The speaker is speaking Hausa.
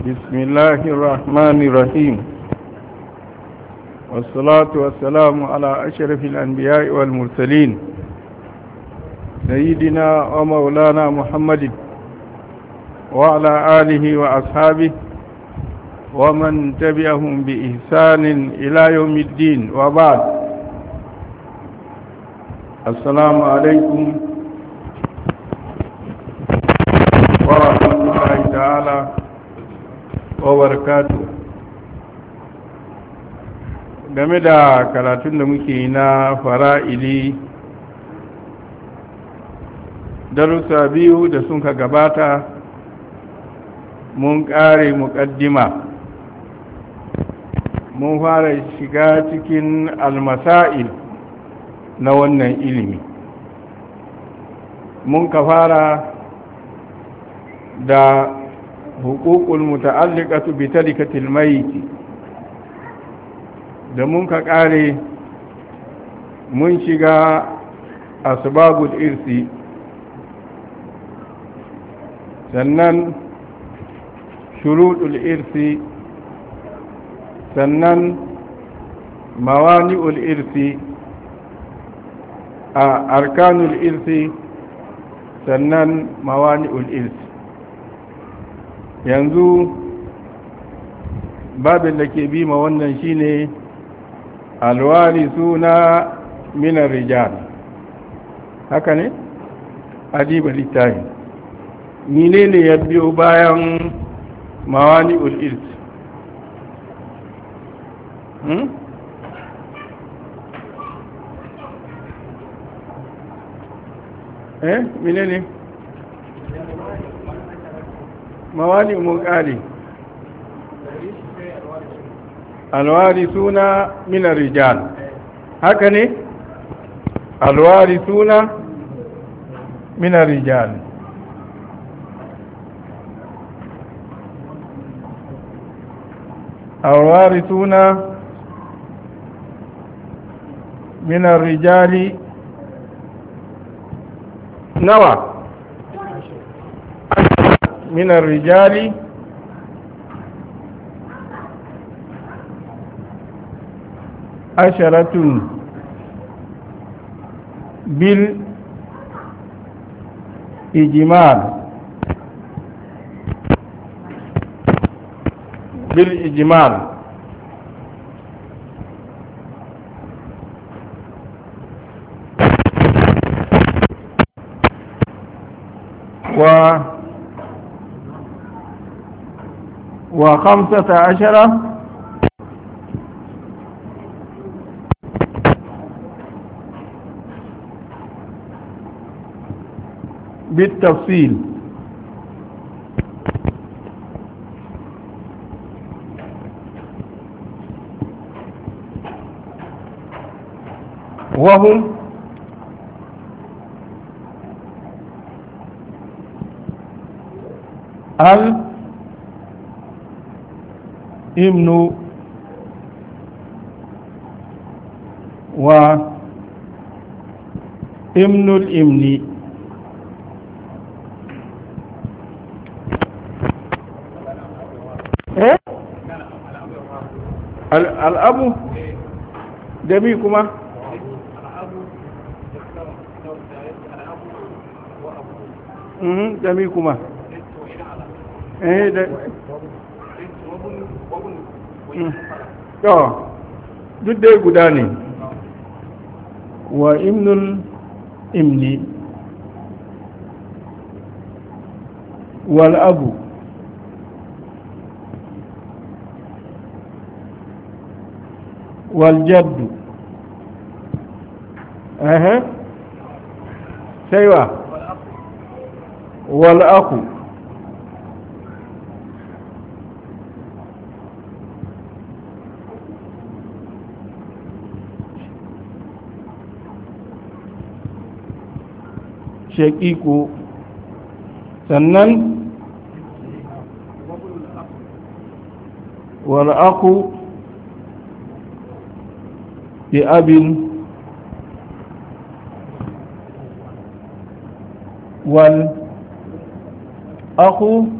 بسم الله الرحمن الرحيم والصلاة والسلام على أشرف الأنبياء والمرسلين سيدنا ومولانا محمد وعلى آله وأصحابه ومن تبعهم بإحسان إلى يوم الدين وبعد السلام عليكم ورحمة الله تعالى وبركاته game da karatun da muke na fara'ili darussa biyu da sun ka gabata mun ƙare muƙaddima mun fara shiga cikin almasa'il na wannan ilimi mun ka fara da hukukul muta'alliqatu bi tarikatil mayit da mun ka kare mun shiga asbabul irsi sannan shuruɗul irsi sannan mawani'ul irsi a arkanul irsi sannan mawani'ul irsi yanzu babin da ke bi ma wannan shine alwari suna minar rijal haka ne adiba littafi mine ne ya biyo bayan mawani ul'irt hmm? eh mine ne mawani mun kare alwari suna minar rijal haka ne alwari suna minar rijal alwari suna minar rijali nawa من الرجال عشرة بالإجمال بالإجمال و وخمسة عشر بالتفصيل وهم ال ابن و ابن الابن الأب دمي كما دمي كما eh to duk dai guda ne wa imnul imni wal abu wal jaddu ehe sai wa wal aku shaƙiƙo sannan wal'aku bi abin wal aku